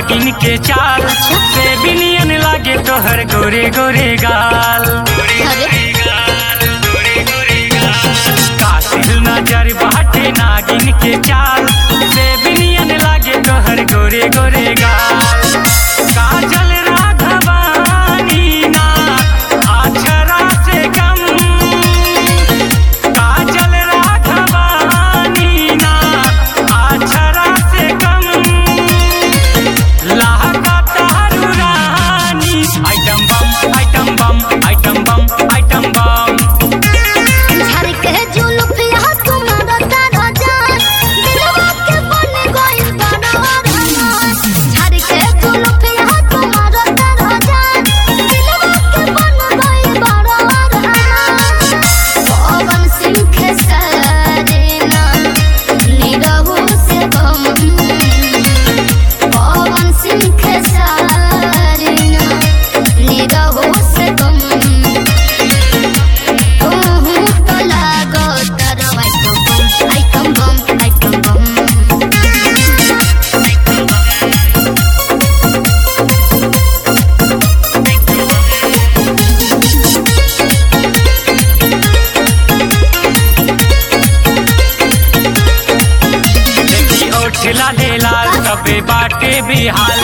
नागिन के चाल से बिनियन लागे तोहर गोरे गोरे गाल अरे कातिल नजर बाटे नागिन के चाल से बिनियन लागे तोहर गोरे गोरे गाल काजल राघवानी ना अक्षरा से कम काजल राघवानी ना अक्षरा से कम लागा तारू रानी item bomb item bomb item bomb item bomb झर के जुल्फिया तुम्हारा तारा जान दिलवा के बन गइल बनवा रमान झर के जुल्फिया तुम्हारा तारा जान दिलवा के बन गइल बनवा रमान पवन सिंह के सरेना निरहु से गम पवन सिंह के सरेना निरहु से गम ओहू तो लागो तारो आइटम बम आइटम बम देखी ओठ लाले लाल सबे बाटे बिहाल